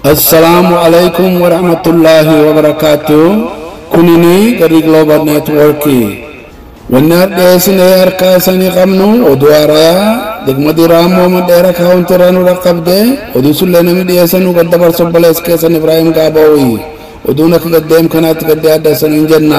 assalaamu alaykum warahmatullaahi wabarakaatu kunini gari global networki wanni hadheessinee harkaa isanii qabnu oduu haarayaa degmadi raamoo madheera kaawuntiraa nu dhaqqabde oduu sullee namni dhiyeessanuu gad dabarsu obbolees keessan ibraahim gaaba'uyi oduun akka gaddeem kanaatti gaddee addeessaniin jenna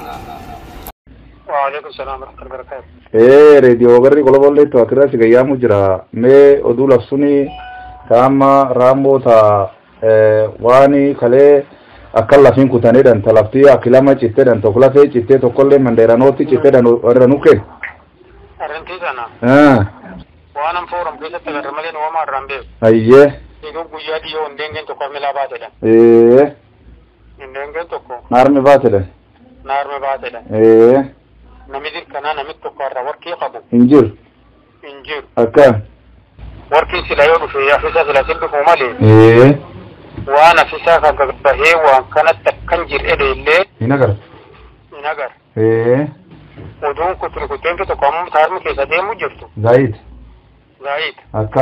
وعليكم السلام ورحمة الله وبركاته ee reediyoo garri qolobolleettu akirratti gayyaamu jira mee oduu labsuni taama raamoo ta waani kalee akka lafin kutanedhan ta laftii akilama cittedhan tokko lafee cittee tokkollee mandeeranooti cittedhan warra nuke أرنتي سنة Ah, وأنا مفورم كيسة تغرمالين وما الرمبي ayye يقول قيادي يو اندنجن تقو ملا باتلا ee اندنجن تقو naarmi baatedhan نار مباتلا ee نمدر كنا نمد تقو الرا وركي قبو injir انجير akka وركي سلا يودو في يحفظة سلا سلبك ومالي ee وأنا في ساكا بهي وان كانت تكنجر إلي اللي hinagar نغر ee ودون كتر كتين تقو مم تارم كيسة ديمو جفتو zaid زايد akka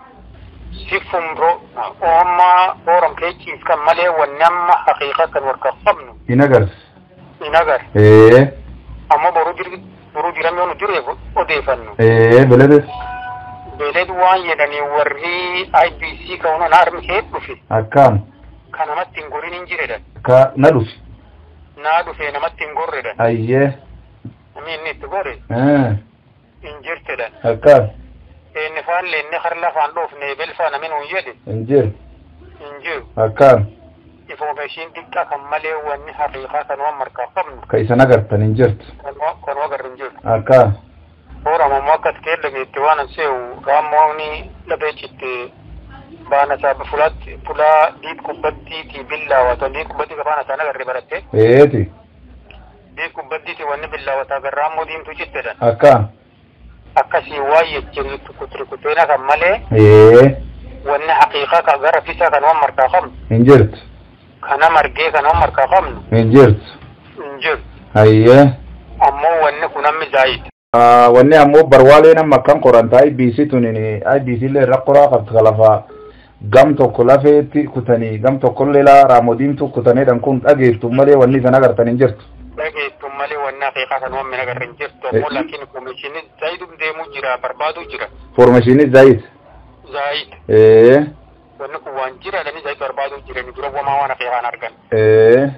سيفم رو وما فورم كيكيس كان مالي ونما حقيقة كان وركا قبنو hinagar نغر ee amma boruu dir boruu diramee nu diree odeeffannu ee belede beeled waan jedhanii warri IBC ka'uun harmi kee dhufe akkaan ka namatti hin gorin hin jiredhan ka na dhufi naa dhufe namatti hin gorredhan ayyee namni inni itti gore ee hin jirtedhan akkaan eenni faan leenne har lafaan dhoofne belfaa namin hun jedhe injir hin jiru akkaan information xiqqaa kan malee wanni haqiiqaa kan waan markaa qabnu ka isan agartan hin jirtu kan wagarri hin jiru akkaan horam ammoo akkas kee dhageette waan an seewu raammooni dhabee citte baana isaa fulaatti fulaa diid kubbaddiiti billaawata diid kubbaddi ka baana isaan agarre baratte eeti diid kubbaddiiti wanni billaawata gar raammoo diimtuu cittedhan akkaan akkasii waa yechiri kutrikuteena kan malee ee wanni haqiiqaa ka gara fisaa kan waan markaa qabnu hin jirtu kana margee kan waan markaa qabnu hin jirtu hin jiru ayyee ammoo wanni kun hammi zaayid Ah, wanni ammoo barwaalee nama akkan qoranta IBC tunini IBC illee irra qoraa qabdi ka lafa gam tokko lafeetti kutanii gam tokkollee laa raamodiimtu kutanedhan kun dhageeftu malee wanni isan agartan hin jirtu dhageettu malee wanni haqiiqaa kan waan min agarre hin jirtu ammoo laakiin komishinii zaayidum deemuu jira barbaaduu jira formashinii zayit zaayid ee wanni kun waan jiraadhanii zaayid barbaaduu jirani dura wamaa waan haqiiqaan argan ee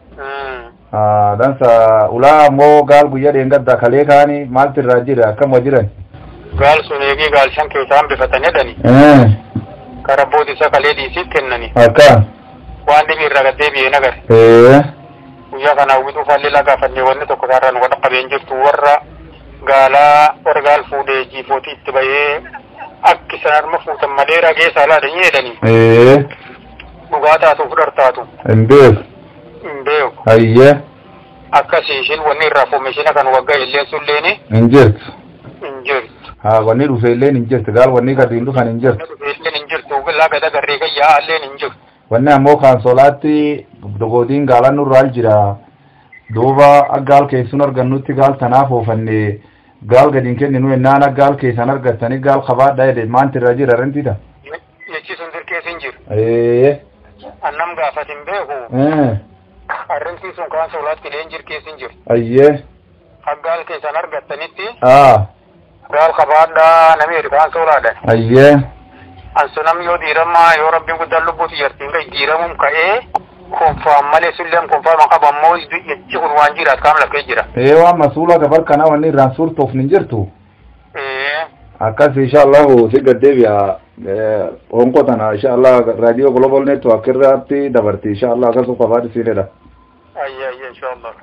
Ah, dansa ulaa ammoo gaal guyyaa dheengadda kalee kaanii maaltu irraa jira akkam jiran gaal sun eegee gaal shan keessaan bifatan jedhani ee kara boodi isa kalee dhiisiif kennani akka waan dhibi irraa gad deebi'ee nagar ee guyyaa kana hawwituu faallee lagaafannee wanni tokko isaarraa nu wada qabeen jirtu warra gaalaa warra gaal fuudhee jiifootii itti bahee akki isaan harma fuutan malee ragee saalaadhanii jedhanii ee dhugaa taatu fudhar taatu hin beeku hin beeku ayyee akkasii ishiin wanni irraa foomishina kan waggaa illeen sulleeni hin jirtu hin jirtu haa wanni dhufe illeen hin jirtu gaal wanni gadi hin dhufan hin jirtu illeen hin jirtu laga dagarree gayyaa illeen hin jirtu wanni ammoo kansolaatti dogoodiin gaalan nurraal jira duuba akka gaal keessun argannutti gaal tanaaf oofanne gaal gadi hin kenninu ennaan akka gaal keessan argattanii gaal qabaadha jedhe maanti irra jira rentida jechi sun dirkees hin jiru ee annam gaafat hin beeku ee arrimtii sun kaan soolaatti illeen jirkees hin jiru ayyee haggaal keessan argattanitti aa gaal qabaadhaa namni jedhu kaan soolaadhan ayyee ansunam yoo diiramaa yoo rabbiin guddaan lubbuuti jartiin gai diiramuun ka'ee konfaan malee sulleen konfaaman qaba ammoo jechi kun waan jiraat kaam lakkee jira ee waan masuula gabar kana wanni irraan suurtuuf hin jirtu ee akkas inshallahu si gaddeebi'a honko tana inshallah radio global network irratti dabarti inshallah akkasu qabaadhi siinedha ayya ayya inshallah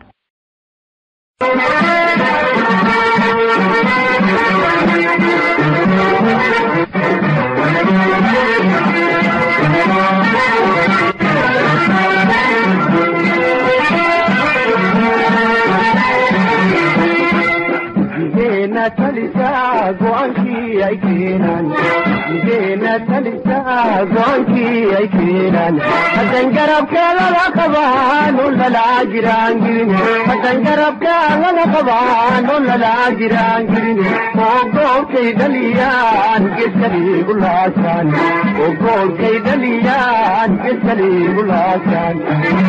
Jigeena talisaa go'aankii ay keenan. Jigeena talisaa go'aankii ay keenan. Hasan garabkee lala qabaan lollalaa jiraan girine. Hasan garabkee lala qabaan lollalaa jiraan girine. Oggoo kee dhaliyaan geessanii gulaasan. Oggoo kee dhaliyaan galaan geeskaliigu laasaan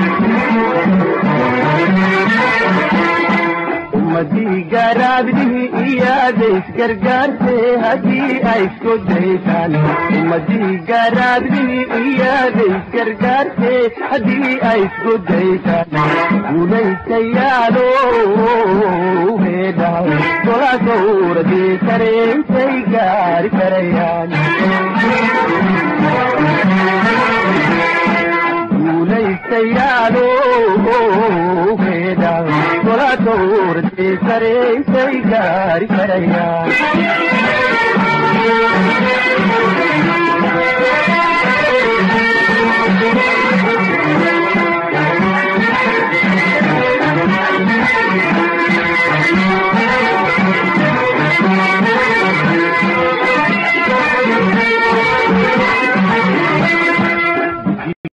ummadii garaabdihii iyaadays gargaarte haddii ay isku daysaan ummadii garaabdihii iyaadays gargaarte haddii ay isku daysaan guulaystayaalo heedha gola gowradii kareentay gaari karayaan guulaystayaalo heedha gola gowradii kareentay gaari karayaan